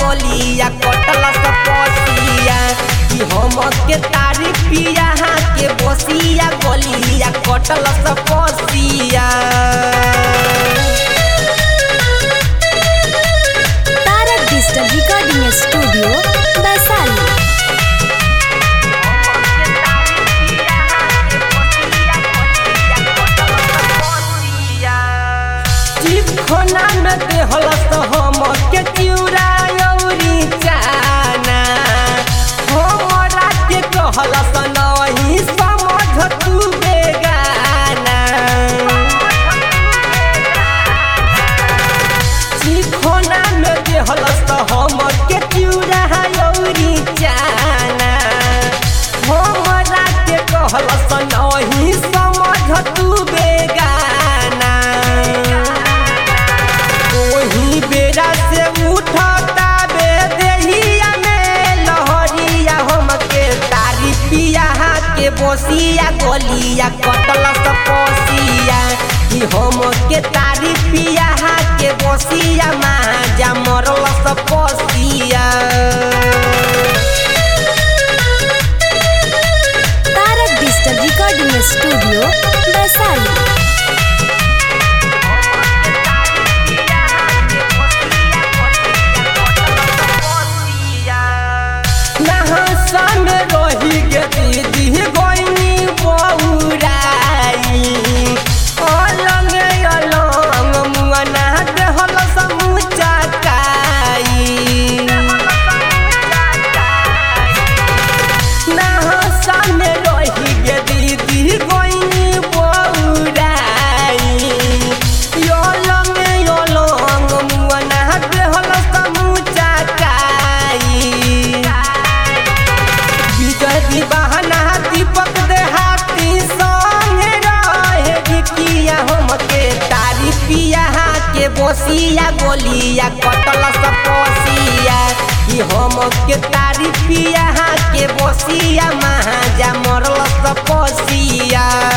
गलिया कटल सपसिया कि हम के तारीफ पिया के बसिया गलिया कटल सपसिया Tarak digital recording studio Vaishali चिपखोना में देहल हम के चिउरा औरी चाना हमरा के कहल नहीं समझ तू बेगाना चिपखोना में देहल हम के चिउरा औरी चाना हमरा के कहल नहीं समझ तू बेगाना ओही बेरा से उठता बे देहिया में लहरिया हमके तारीफिया के बसिया गलिया कटल सपसिया कि हम के तारीफिया के बसिया माजा मरल सपसिया Tarak digital recording studio Vaishali नहासन रही गे दीदी गोइनी बौराई अलंग अलंग मुअना देहल समूचा काई नहासन रही गे दीदी गोइनी बौराई अलंग अलंग मुअना देहल समूचा काई विजय बहना दीपक देहाती संगे रहे गिकिया हमके तारीफिया के बसिया गोलिया कटल सपसिया कि हमके तारीफिया के बसिया महाजा मरल सपसिया